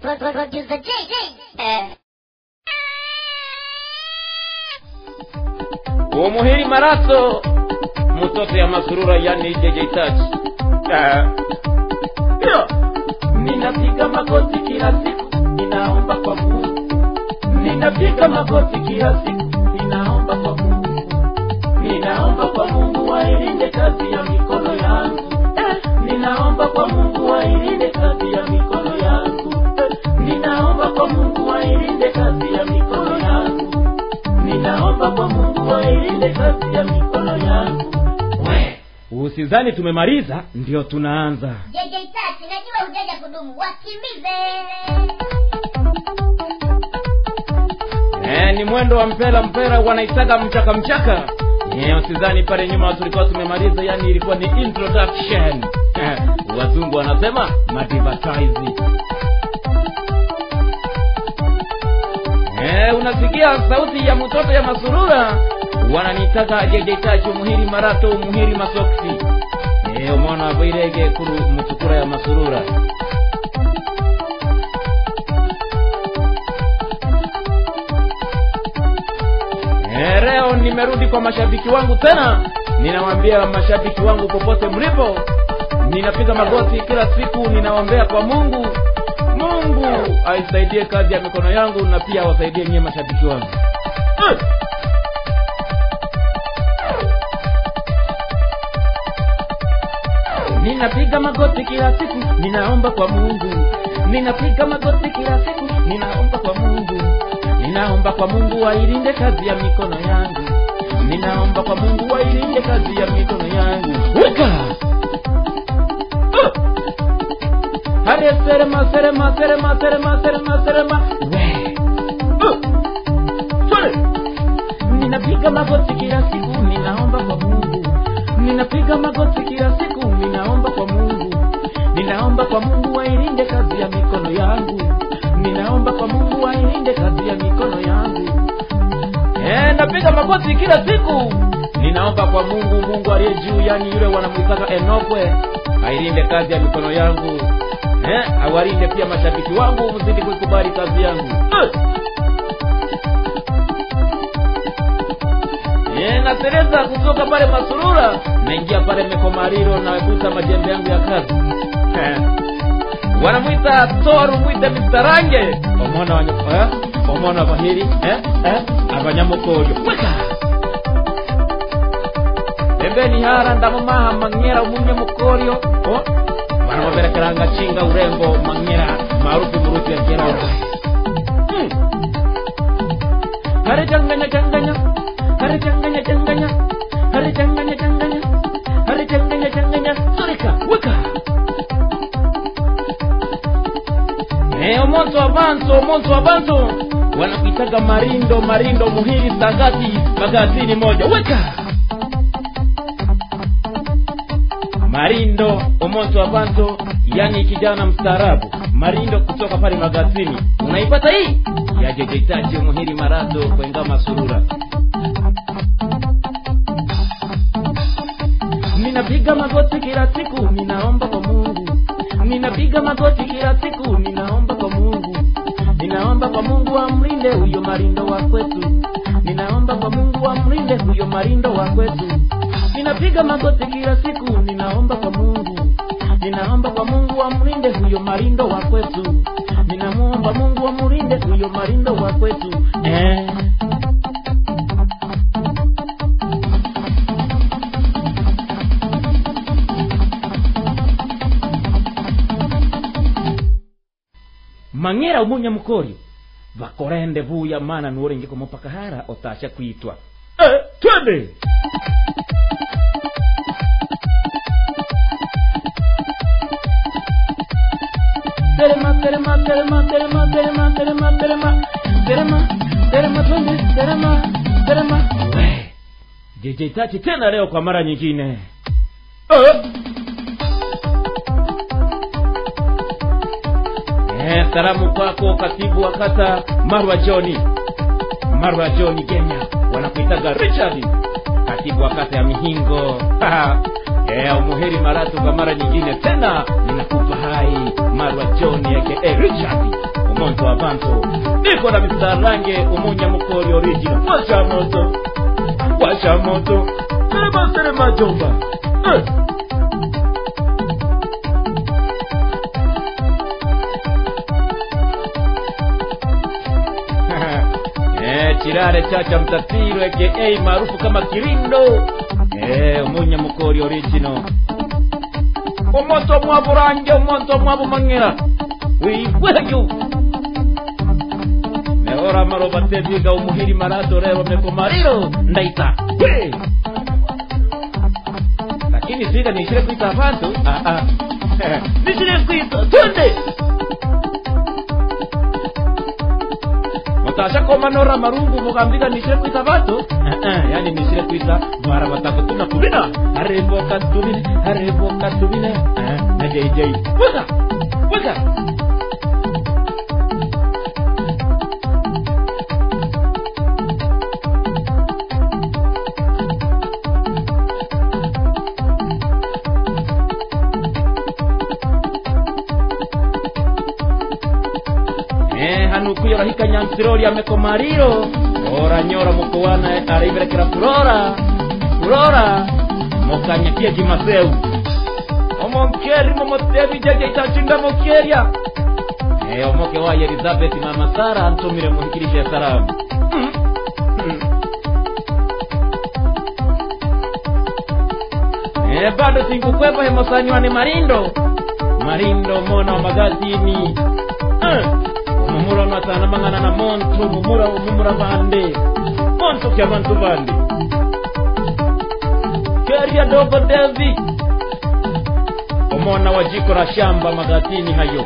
Pro- pro- Producer J. Eh. umuhiri maraso mtoto ya masurura yani JJ Touch Ah. Yo. ninapiga magoti kila siku ninaomba kwa Mungu ninapiga magoti kila siku ninaomba kwa Mungu ninaomba kwa Mungu wailinde kazi ya mikono yangu eh. ninaomba kwa Mungu wailinde kazi ya mikono yangu eh. ninaomba kwa Mungu wailinde kazi ya mikono yangu ninaomba kwa Mungu wailinde kazi ya mikono yangu. We, usizani tumemaliza, ndio tunaanza. JJ Touch, najua hujaja kudumu, wakimbize. Eh, ni mwendo wa mpera mpera, wanaitaga mchaka mchaka. Eh, usizani pale nyuma tulikuwa tumemaliza, yani ilikuwa ni introduction. Eh, wazungu wanasema advertising. Eh, unasikia sauti ya mtoto ya masurura wananitaka JJ Touch umuhiri marato umuhiri masoksi eh umwana waboirege kuru mutukura ya masurura Eh, leo nimerudi kwa mashabiki wangu tena ninawaambia mashabiki wangu popote mlipo ninapiga magoti kila siku ninawaombea kwa mungu mungu aisaidie kazi ya mikono yangu na pia awasaidie nyie mashabiki wangu Eh! ninapiga magoti kila siku ninaomba kwa mungu ninapiga magoti kila siku ninaomba kwa mungu ninaomba kwa mungu wailinde kazi ya mikono yangu ninaomba kwa mungu wailinde kazi ya mikono yangu weka uh! hare serema serema serema serema serema serema we uh! Twende! ninapiga magoti kila siku ninaomba kwa mungu ninapiga magoti kila siku ninaomba kwa mungu ninaomba kwa mungu wailinde kazi ya mikono yangu ninaomba kwa mungu wailinde kazi ya mikono yangu Eh, napiga magoti kila siku ninaomba kwa mungu mungu aliye juu yani yule wanamwitaka enokwe ailinde kazi ya mikono yangu eh, awalinde pia mashabiki wangu mzidi kuikubali kazi yangu eh. Eh, natereza kutoka pale masurura naingia pale mekomariro navuta majembe yangu ya kazi Eh. wanamwita toru mwite mistarange omwana wanya eh? omwana bahiri eh? eh? abanyamukoyo weka pembeni hara ndamumaha mang'era omunyamukoryo oh? banababerekeranga chinga urembo mang'era maarufu murusi ya kera hmm. hare changanya changanya hare changanya changanya hare changanya changanya hare changanya changanya sorika weka Eh, omonso avanso omonso avanso wanakuitaga marindo marindo muhiri sagati magazini moja weka marindo omonso avanso yani kijana mstaarabu marindo kutoka pale magazini unaipata hii yajejeitaji muhiri marazo kwenga masurura ninapiga magoti kila siku ninaomba kwa mungu ninapiga magoti kila siku ninaomba kwa mungu ninaomba kwa mungu amlinde huyo marindo wa kwetu ninaomba kwa mungu amlinde huyo marindo wa kwetu ninapiga magoti kila siku ninaomba kwa mungu ninaomba kwa mungu amlinde huyo marindo wa kwetu ninamuomba mungu amlinde huyo marindo wa kwetu eh. mang'era umunyamukori vakorende vuya mana nuorenge komopakahara otasha kwitwa eh, twende terema terema terema terema terema terema terema terema terema twende terema terema We, JJ Tati tena leo kwa mara nyingine eh. Eh, salamu kwako katibu wa kata Marwa Joni, Marwa Joni Kenya, wanakuitaga Richard, katibu wa kata ya Mihingo. Eh, umuheri maratu kwa mara nyingine tena, ninakupa hai Marwa Joni aka Richard. monto avanto niko na misarange umunya mukori original washa moto washa moto serema serema jomba eh. Eh, chirare chacha mtatiro aka maarufu kama kirindo eh, umunya mukori original omonto mwaburanje omonto mwabumang'era wigweyo mehora maroba teviga umuhiri marato rero mekomariro ndaita we lakini sida nishire kwita abantu ah, ah. nishire kwita twende mutasha komanora marungu mugambiga nishire kwita abantu ah, ah. yani nishire kwita mara batako tuna kubina areboka tubine areboka tubine ah, na jj wega wega Eh, hanukuyo rahika nyansirori amekomariro oranyora mukowana araiberekera furora furora mokanyakie jimaseu omonkeri momotevi jeje itacinda mokeria eh, omoke waye elizabeth mama sara antumire muhikirishe salamu mm. mm. Eh, bado singukwepa hemosanywane marindo marindo mona wa magatini eh. mumura unatana mangana na monto mumura mumura bande monto kya bantu bande keria dogo devi omona wa jiko la shamba magatini hayo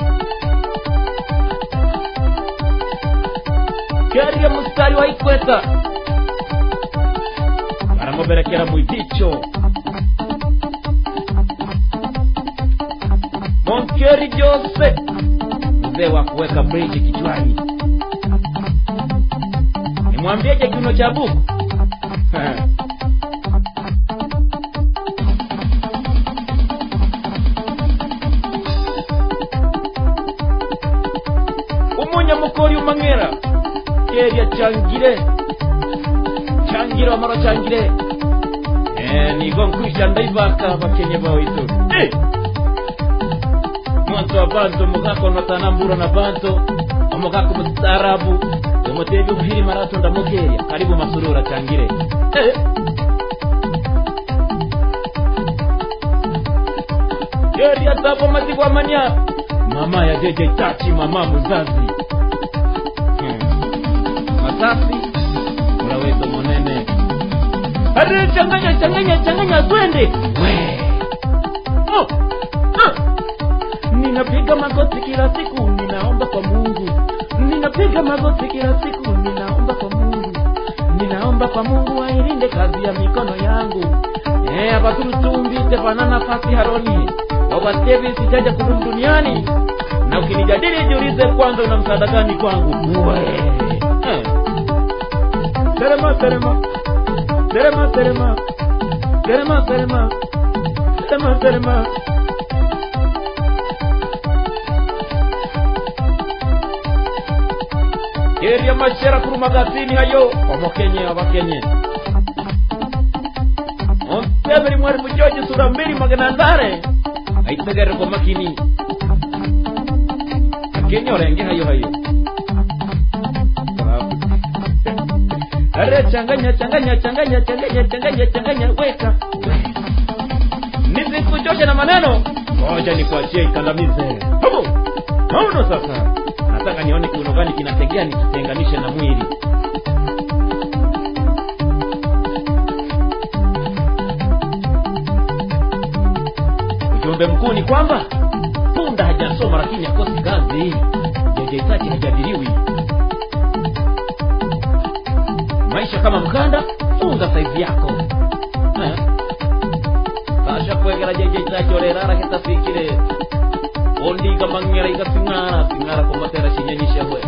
keria mustari wa ikweta baramuberekera mwidicho monkeri jose mzee wa kuweka bridge kichwani nimwambieje kiuno cha buku umunya mukori umang'era keria changire changire wamara changire eh, nigo nkwisha ndaivaka bakenye bawitu eh! mwanzo wa bantu mugako natanambura na bantu omugako mustaarabu omutebi obuhiri marato ndamugeria karibu masurura changire eh! keria tabo mazigwa manya mama ya jeje tachi mama muzazi hmm. masasi ulawezo monene are changanya changanya changanya twende we oh. ah. ninapiga magoti kila siku ninaomba kwa mungu ninapiga magoti kila siku ninaomba kwa mungu ninaomba kwa mungu ailinde kazi ya mikono yangu Eh, abaturutumbite pana nafasi haroni wawatevi sijaja kudumu duniani na ukinijadili jiulize kwanza una msaada gani kwangu we eh. terema terema terema terema terema terema terema terema keria mashera kuru magatini hayo omokenye abakenye onteberi mwari mujoji sura mbili magana ndare aitegere kwa makini akenye orenge hayo hayo are changanya changanya changanya changanya changanya changanya weka nisikuchoshe na maneno ngoja nikuachie ikandamize hapo nauno sasa nataka nione kiuno gani kinategea nikitenganishe na mwili ujumbe mkuu ni kwamba punda hajasoma lakini akosi kazi jejeitachi hajadiliwi maisha kama mkanda funga saizi yako Eh. kasha kwegera jejeitachi orerara hitafikire ondiga mang'era iga sing'ara sing'ara komatera shinyanyisha hwe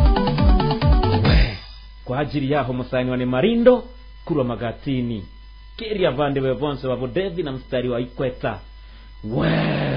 We, kwa ajili yaho musani wane marindo kurwa magatini kiria vandiwe vonse wa vudethi na mstari wa ikweta we